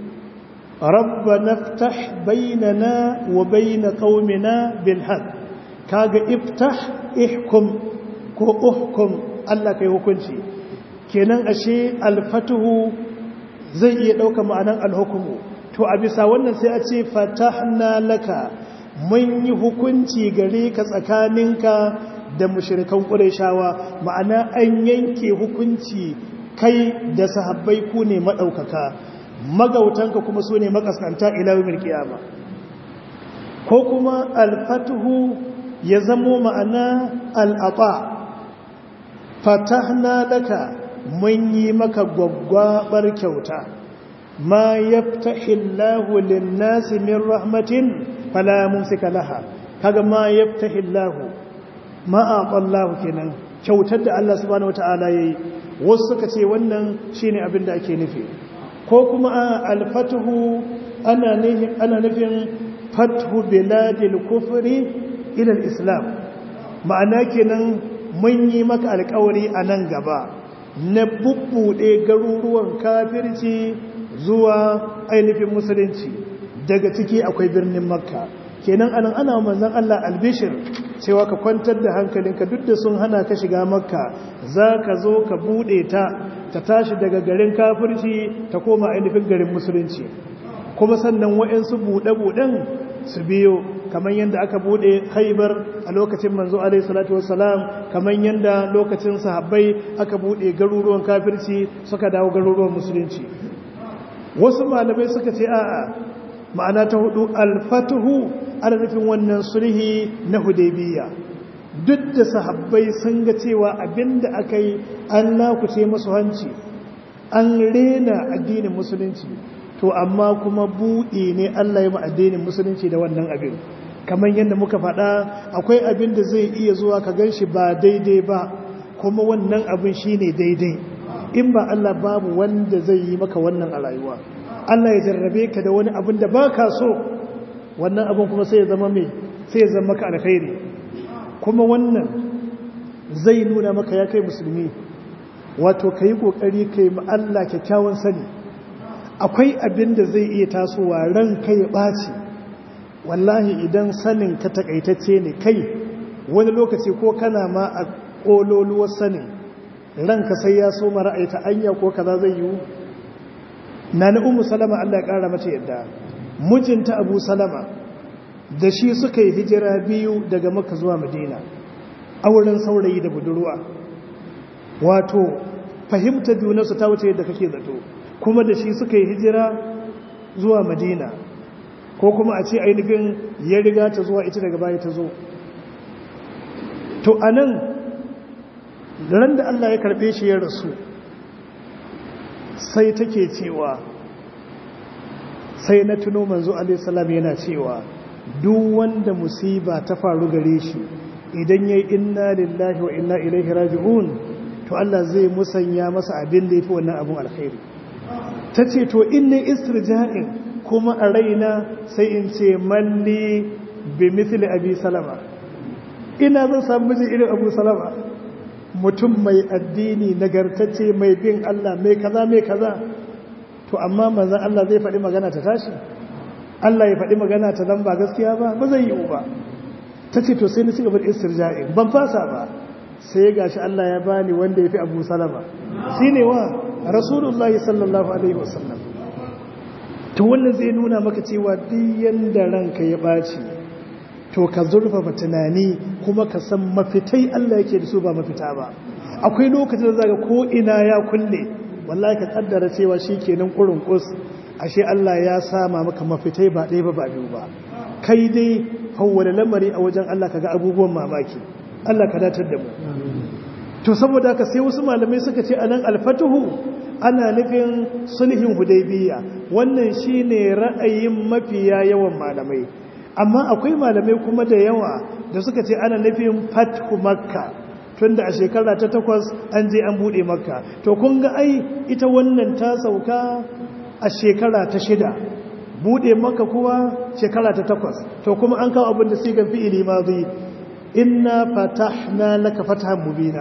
ربنا افتح بيننا وبين قومنا بالحق kaga iftah ihkum ko uhkum Allah kai hukunci kenan ashe alfatuhu zai iya dauka ma'anan alhukumu to a bisa wannan sai a ce fatahna laka mun yi hukunci gare ka tsakaninka da mushrikan qurayshawa ma'ana an yanke hukunci kai da sahabbai ku ne madaukaka magautanka kuma su ne makaskanta ilawar kiyama ko kuma alfatuhu ya zamo ma'ana al'aɓa fatahna laka mun yi maka gwaggwabar kyauta ma yaftahillahu lin-nasi min rahmatin fala mumsika laha kaga ma yaftahillahu ma aqallahu kenan kyautar da Allah subhanahu wataala yayi wasu suka ce wannan shine abin da ake nufi ko kuma alfatuhu ana nufin fathu biladil kufri ila islam ma'ana kenan mun yi maka alkawari a nan gaba na bubbuɗe garuruwan kafirci zuwa ainihin musulunci daga ciki akwai birnin makka kenan anan ana manzan Allah albishir cewa ka kwantar da hankalinka duk da sun hana ka shiga makka za ka zo ka buɗe ta ta tashi daga garin kafirci ta koma ainihin garin musulunci kuma sannan wa'yansu buɗe-buɗen su biyo kamar yadda aka buɗe haibar a lokacin manzo alaihi salatu wassalam kamar yadda lokacin sahabbai aka buɗe garuruwan kafirci suka dawo garuruwan musulunci wasu malamai suka ce a'a ma'ana ta hudu alfatuhu ana nufin wannan sulhi na hudaybiya duk da sahabbai sun ga cewa abinda aka yi an nakuce masu hanci an rena addinin musulunci to amma kuma buɗe ne Allah ya addinin musulunci da wannan abin kamar yadda muka faɗa akwai abin da zai iya zuwa ka gan shi ba daidai ba kuma wannan abin shi ne daidai in ba Allah babu wanda zai yi maka wannan a rayuwa Allah ya jarrabe ka da wani abin da ba ka so wannan abin kuma sai ya zama mai sai ya zama maka alkhairi kuma wannan zai nuna maka ya kai musulmi wato ka yi ƙoƙari ka yi Allah kyakkyawan sani akwai abin da zai iya tasowa ran kai ɓaci wallahi idan sanin ka takaitacce ne kai wani lokaci ko kana ma a ƙololuwar sanin ranka sai ya so mara aita anya ko kaza zai yiwu na na umu salama Allah ya ƙara mace yadda mijinta abu salama da shi suka yi hijira biyu daga maka zuwa madina auren saurayi da budurwa wato fahimta junansu ta wuce yadda kake zato kuma da shi suka yi hijira zuwa madina ko kuma a ce ainihin ya riga ta zuwa ita daga baya ta zo to a nan ran da Allah ya karɓe shi ya rasu sai take cewa sai na tuno manzo alaihissalam yana cewa duk wanda musiba ta faru gare shi idan yayi inna lillahi wa inna ilaihi raji'un to Allah zai musanya masa abin da yafi wannan abun alkhairi tace to inni istirja'in kuma a raina sai in ce malli bi mithli abi salama ina zan samu miji irin abu salama mutum mai addini nagartacce mai bin Allah mai kaza mai kaza to amma manzon Allah zai faɗi magana ta tashi Allah ya faɗi magana ta dan ba gaskiya ba ba zai yi ba ta ce to sai na cigaba da istirja'i ban fasa ba sai ya gashi Allah ya bani wanda ya fi abu salama shi ne wa rasulullah sallallahu alaihi wasallam to wannan zai nuna maka cewa diyan da ranka ya ɓaci to ka zurfafa tunani kuma ka san mafitai Allah yake da su ba mafita ba akwai lokacin da zaga ko ina ya kulle wallahi ka kaddara cewa shikenan kurun kus ashe Allah ya sama maka mafitai ba ɗaya ba ba biyu ba kai dai hawwala lamari a wajen Allah kaga abubuwan mamaki Allah ka datar da mu to saboda haka sai wasu malamai suka ce anan alfatuhu ana nufin sulhin hudaybiya wannan shine ra'ayin mafiya yawan malamai amma akwai malamai kuma da yawa da suka ce ana nufin fathu makka tunda a shekara ta takwas an je an bude makka to kun ga ai ita wannan ta sauka a shekara ta shida bude maka kuwa shekara ta takwas to kuma an kawo abin da sigan fi'ili mazi inna fatahna laka fatahan mubina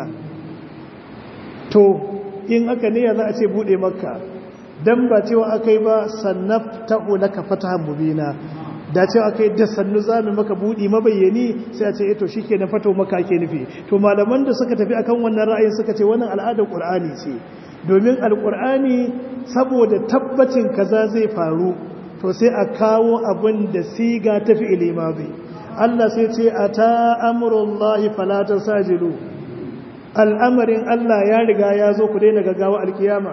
to in aka ne za a ce bude maka dan ba cewa akai ba sannaftahu laka fatahan mubina da cewa akai da sannu zamu maka budi mabayyani sai a ce eh to shikenan fato maka ake nufi to malaman da suka tafi akan wannan ra'ayin suka ce wannan al'adar qur'ani ce domin alqur'ani saboda tabbacin kaza zai faru to sai a kawo abin da siga ta fi'ili mazi Allah sai ce ata amrullahi fala tasajilu al'amarin Allah ya riga ya zo ku daina gaggawa alkiyama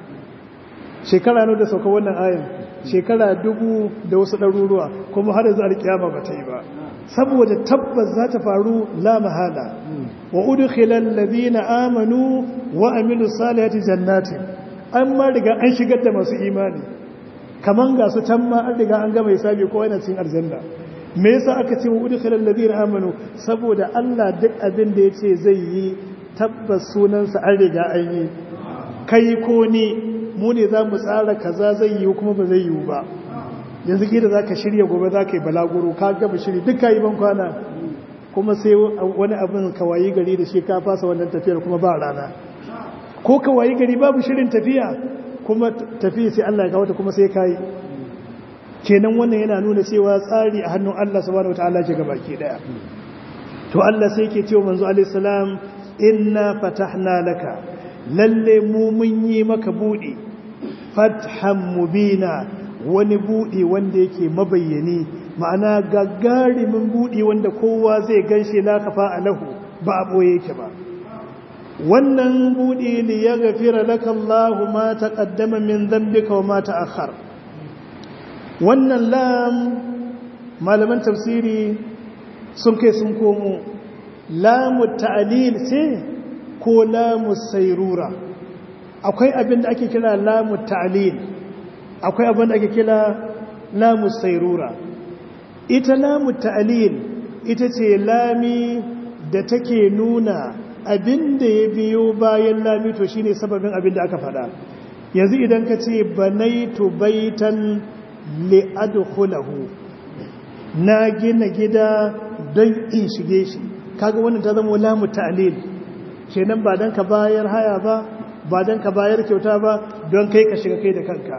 shekara ne da sauka wannan ayin shekara dubu da wasu ɗaruruwa kuma har yanzu alkiyama ba ta yi ba saboda tabbas za ta faru la mahala wa udkhilal ladina amanu wa amilus salihati jannatin an ma riga an shigar da masu imani kaman ga su can ma an riga an gama hisabi ko yana cikin aljanna me yasa aka ce wa udkhilal ladina amanu saboda Allah duk abin da yace zai yi tabbas sunansa an riga an yi kai ko ni mu ne za mu tsara kaza zai yi kuma ba zai yi ba yanzu gida za ka shirya gobe za ka yi balaguro ka gaba shiri duk ka yi ban kwana kuma sai wani abin kawayi gari da shi ka fasa wannan tafiyar kuma ba rana ko kawayi gari babu shirin tafiya kuma tafiya sai Allah ya kawo ta kuma sai ka yi kenan wannan yana nuna cewa tsari a hannun Allah subhanahu wataala ke gaba ke daya to Allah sai ke cewa manzo alaihi salam inna fatahna laka lalle mu mun yi maka buɗe fathan mubina wani buɗe wanda yake mabayyani ma'ana gagarimin buɗe wanda kowa zai ganshi la kafa alahu ba a boye yake ba wannan buɗe li yaghfira laka Allahu ma taqaddama min dhanbika wa ma ta'akhkhar wannan lam malaman tafsiri sun kai sun komo lamu ta'lil sai ko lamu sairura akwai abin da ake kira lamu ta'lil akwai abin da ake kira lamu sairura ita lamu ta'lil ita ce lami da take nuna abin da ya biyo bayan lami to shine sababin abin da aka faɗa yanzu idan ka ce banaitu baitan li'adkhulahu na gina gida don in shige shi kaga wannan ta zama lamu ta'lil kenan ba don ka bayar haya ba ba don ka bayar kyauta ba don kai ka shiga kai da kanka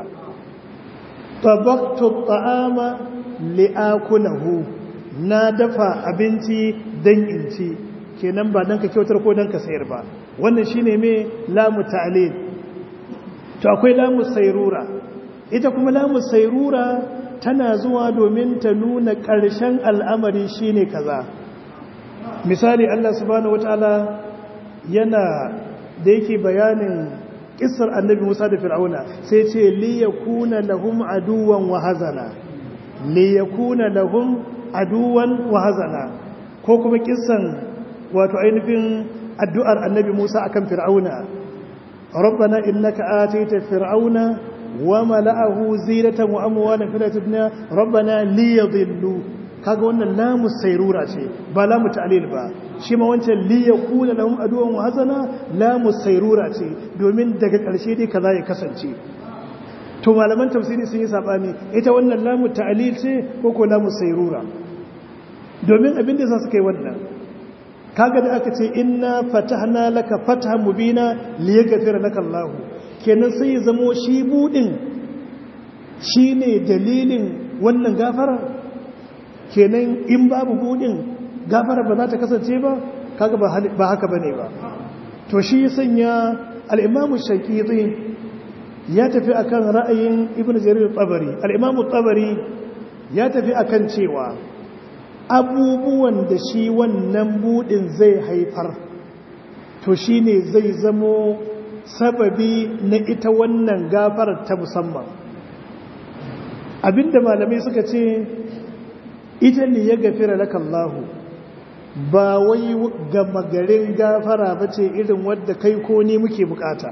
tabaktu ta'ama li'akulahu na dafa abinci don in ci kenan ba don ka kyautar ko don ka sayar ba wannan shine me lamu ta'lil to akwai lamu sayrura ita kuma lamu sayrura tana zuwa domin ta nuna ƙarshen al'amari shine kaza misali Allah subhanahu wataala yana da yake bayanin kissar annabi Musa da Fir'auna sai ce li yakuna lahum aduwan wa hazana li yakuna lahum aduwan wa hazana ko kuma kissan wato ainihin addu'ar annabi Musa akan fir'auna rabbana innaka ataita fir'auna wa mala'ahu zinatan wa amwalan fil dunya rabbana liyadhillu kaga wannan lamu sayrura ce ba lamu ta'lil ba shi ma wancan li yakuna lahum aduwan wa hazana lamu sayrura ce domin daga ƙarshe dai kaza ya kasance to malaman tafsiri sun yi sabani ita wannan lamu ta'lil ce ko ko lamu sayrura domin abin da za su kai wannan kaga da aka ce inna fatahna laka fathan mubina liyaghfira laka Allah kenan sai ya zamo shi budin shine dalilin wannan gafara kenan in babu budin gafara ba za ta kasance ba kaga ba haka bane ba to shi ya sanya al-Imam Shafi'i ya tafi akan ra'ayin Ibn Jarir al-Tabari al-Imam al-Tabari ya tafi akan cewa abubuwan da shi wannan budin zai haifar to shi ne zai zamo sababi na ita wannan gafarar ta musamman abinda malamai suka ce ita ne ya gafira laka Allahu ba wai gama garin gafara ba ce irin wadda kai ko ni muke bukata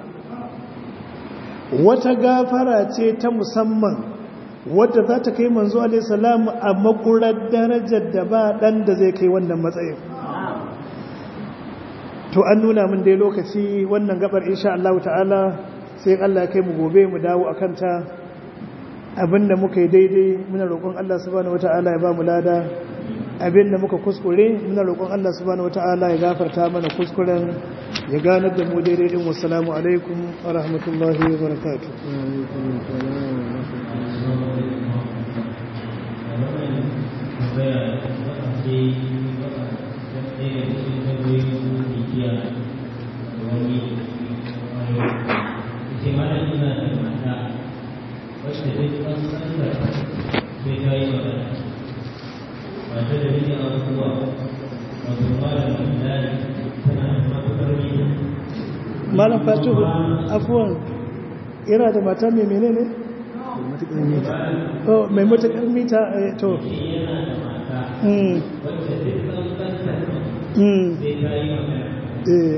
wata gafara ce ta musamman wadda za ta kai manzo alaihissalam a makurar darajar da ba dan da zai kai wannan matsayin to an nuna min dai lokaci wannan gabar insha Allah ta'ala sai Allah ya kai mu gobe mu dawo akan ta abinda muka yi daidai muna roƙon Allah subhanahu wata'ala ya ba mu lada abinda muka kuskure muna roƙon Allah subhanahu wata'ala ya gafarta mana kuskuren ya ganar da mu daidai din wassalamu alaikum wa rahmatullahi wa barakatuh malam fatuhu afuwan ira da mata mai menene oh mai matakar mita to mm mm eh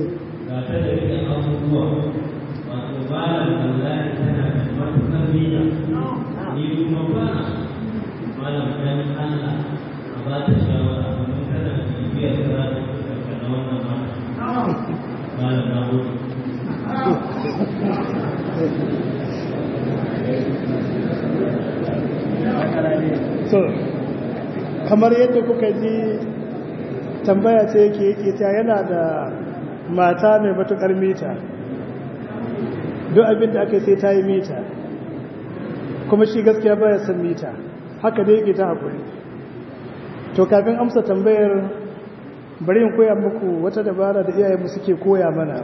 so kamar yadda kuka ji tambaya ce yake yake ta yana da mata mai matukar mita duk abin da aka sai ta yi mita kuma shi gaskiya baya san mita haka dai yake ta haƙuri to kafin amsa tambayar bari in koya muku wata dabara da iyayenmu suke koya mana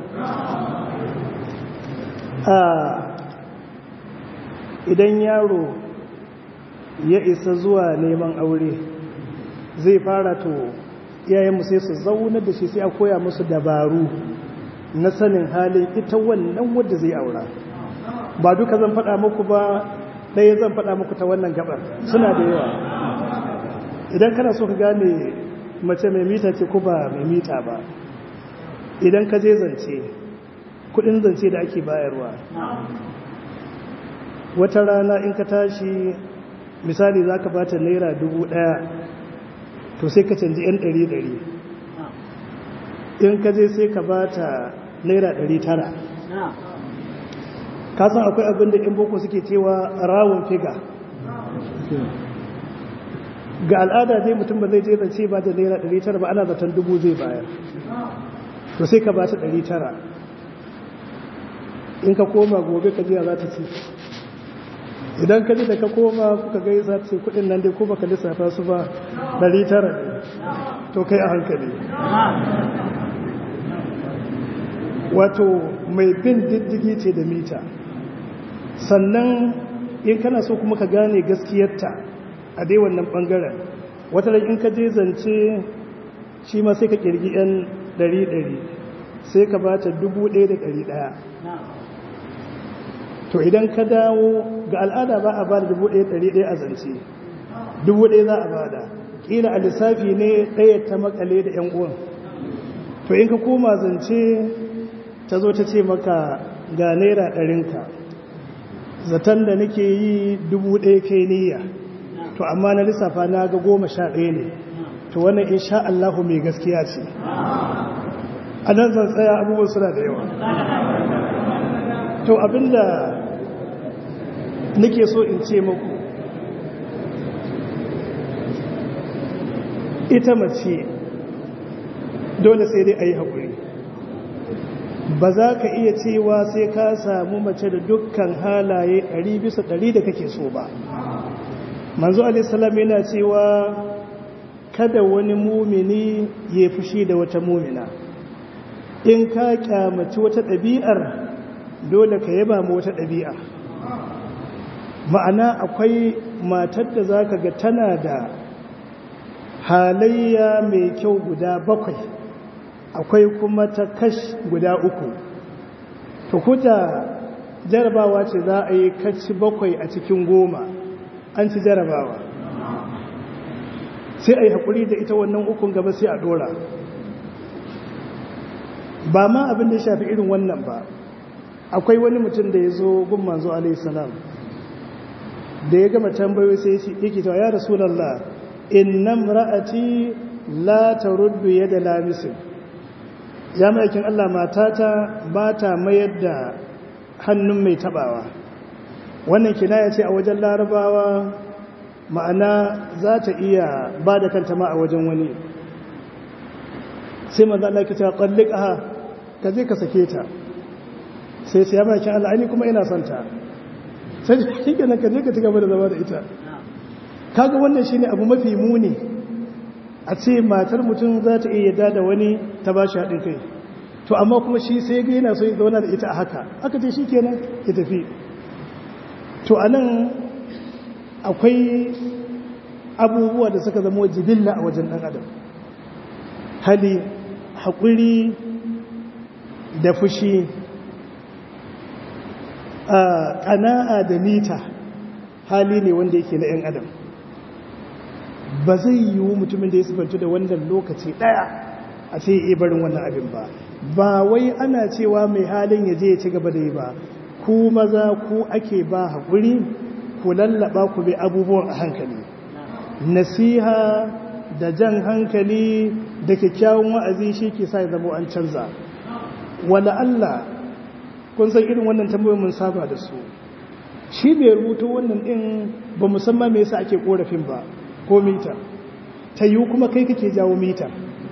idan yaro ya isa zuwa neman aure zai fara to iyayenmu sai su zauna da shi sai a koya musu dabaru na sanin halin ita wannan wadda zai aura ba duka zan faɗa muku ba ɗaya zan faɗa muku ta wannan gabar suna da yawa idan kana so ka gane mace mai mita ce ko ba mai mita ba idan ka je zance kudin zance da ake bayarwa wata rana in ka tashi misali za ka bata naira dubu ɗaya to sai ka canji 'yan ɗari ɗari in ka je sai ka bata naira ɗari tara kasan akwai abin da in boko suke cewa rawun figa ga al'ada dai mutum ba zai je zance ba da naira ɗari tara ba ana zaton dubu zai bayar to sai ka bata ɗari tara in ka koma gobe ka jiya za ta ci idan ka ji da ka koma kuka gaisa ce kudin nan dai ko baka lissafa su ba 900 ne to kai a hankali wato mai bin diddigi ce da mita sannan in kana so kuma ka gane gaskiyarta a dai wannan bangaren wata in ka je zance shi ma sai ka kirgi yan 100 sai ka bata 1100 to idan ka dawo ga al'ada ba a ba da dubu ɗaya ɗari ɗaya a zance dubu ɗaya za a bada ƙila a lissafi ne ɗaya ta makale da ‘yan uwan to in ka koma zance ta zo ta ce maka ga naira ɗarinka zaton da nake yi dubu ɗaya kai niyya to amma na lissafa na ga goma sha ɗaya ne to wannan in sha Allahu mai gaskiya ce a nan zan tsaya abubuwan suna da yawa to abinda nake so in ce muku ita mace dole sai dai a yi haƙuri ba za ka iya cewa sai ka samu mace da dukkan halaye ɗari bisa ɗari da kake so ba manzo alisalam yana cewa kada wani mumini ya fushi da wata mumina in ka kyamaci wata ɗabi'ar dole ka yaba ma wata ɗabi'a ma'ana akwai matar da za ka ga tana da halayya mai kyau guda bakwai akwai kuma ta kash guda uku to kuta jarabawa ce za a yi kaci bakwai a cikin goma an ci jarabawa sai a yi haƙuri da ita wannan ukun gaba sai a ɗora ba ma abin da ya shafi irin wannan ba akwai wani mutum da ya zo gun manzo alaihissalam da ya gama tambayoyi sai yake cewa ya rasulallah innam ra'ati la taruddu yada lamisin ya maikin Allah matata ba ta mayar da hannun mai tabawa wannan kinaya ce a wajen larabawa ma'ana za ta iya ba da kanta ma a wajen wani sai maza Allah ka ce ƙwallika ka je ka sake ta sai sai ya maikin Allah ani kuma ina son ta sai shi kenan ka je ka ci gaba da zama da ita kaga wannan shine abu mafi muni a ce matar mutum za ta iya yadda da wani ta ba shi haɗin kai to amma kuma shi sai ga yana so ya zauna da ita a haka aka ce shi kenan ya tafi to a nan akwai abubuwa da suka zama jibilla a wajen ɗan adam hali haƙuri da fushi ƙana'a da mita hali ne wanda yake na 'yan adam ba zai yiwu mutumin da ya sifantu da wannan lokaci ɗaya a ce iya barin wannan abin ba ba wai ana cewa mai halin ya je ya ci gaba da yi ba ku maza ku ake ba haƙuri ku lallaba ku bi abubuwan a hankali nasiha da jan hankali da kyakkyawan wa'azi shi ke sa ya zama an canza wala Allah kun san irin wannan tambayoyin mun saba da su shi bai rubuta wannan din ba musamman me yasa ake korafin ba ko mita ta yiwu kuma kai kake jawo mita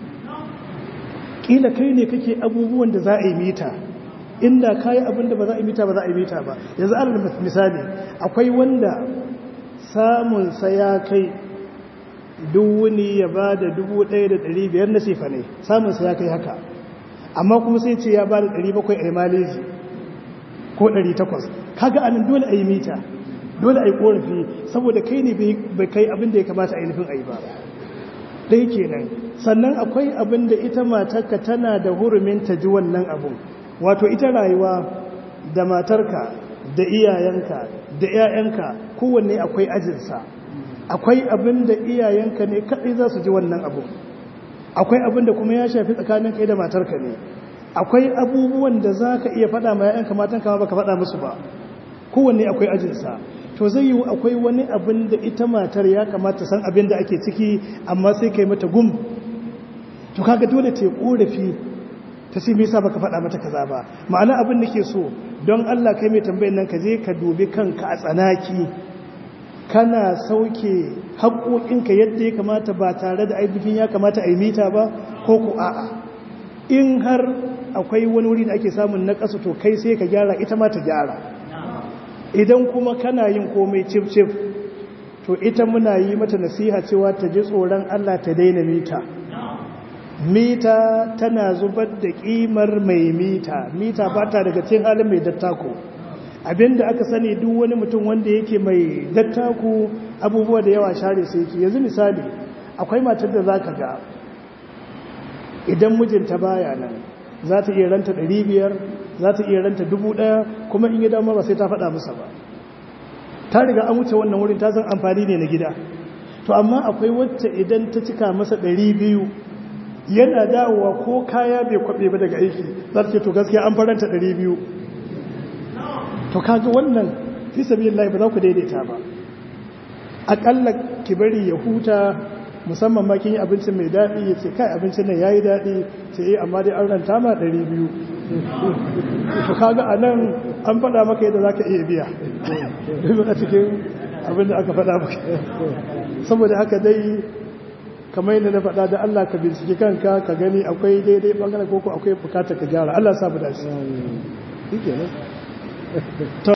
kila kai ne kake abubuwan da za a yi mita inda ka yi abin da ba za a yi mita ba za a yi mita ba yanzu ana misali akwai wanda samunsa ya kai duwuni ya ba da biyar na sefa ne samunsa ya kai haka amma kuma sai ce ya ba da bakwai a maleji ko takwas kaga anan dole a yi mita dole a yi korafi saboda kai ne bai kai abin da ya kamata a yi nufin a yi ba ɗaya kenan sannan akwai abin da ita matarka tana da hurumin ta ji wannan abun wato ita rayuwa da matarka da iyayenka da 'ya'yanka kowanne akwai ajinsa akwai abin da iyayenka ne kaɗai za su ji wannan abun akwai abin da kuma ya shafi tsakanin kai da matarka ne akwai abubuwan da za ka iya faɗa ma 'ya'yanka matan kama baka faɗa musu ba kowanne akwai ajinsa to zai yi akwai wani abin da ita matar ya kamata san abin da ake ciki amma sai kai mata gum to kaga dole ta yi korafi ta sai me yasa baka faɗa mata kaza ba ma'ana abin da ke so don Allah kai mai tambayin nan ka je ka dubi kanka a tsanaki kana sauke haƙoƙinka yadda ya kamata ba tare da ainihin ya kamata a yi mita ba ko ku a'a in har akwai wani wuri da ake samun na ƙasa to kai sai ka gyara ita ma ta gyara idan kuma kana yin komai cif-cif to ita muna yi mata nasiha cewa ta ji tsoron Allah ta daina mita mita tana zubar da kimar mai mita mita ba ta daga cikin halin mai dattako abinda aka sani duk wani mutum wanda yake mai dattako abubuwa da yawa share sai yake yanzu misali akwai matar da zaka ga idan mijinta baya nan za ta iya ranta 500 za ta iya ranta 1000 kuma in yi dama ba sai ta faɗa masa ba ta riga an wuce wannan wurin ta san amfani ne na gida to to amma akwai wacce idan ta cika masa ɗari biyu yana dawowa ko kaya bai kwaɓe ba daga aiki za ta ce to gaskiya an faranta ɗari biyu to kaga wannan fi sabi ba za ku daidaita ba aƙalla ki bari ya huta musamman ma kin yi abincin mai daɗi ya ce kai abincin nan ya yi daɗi ce yi amma dai an ranta ma ɗari biyu to kaga a nan an faɗa maka yadda za ka iya biya a cikin abin da aka faɗa maka saboda haka dai kamar yadda na faɗa da Allah ka binciki kanka ka gani akwai daidai ɓangaren koko akwai bukatar ka gyara Allah sa mu dace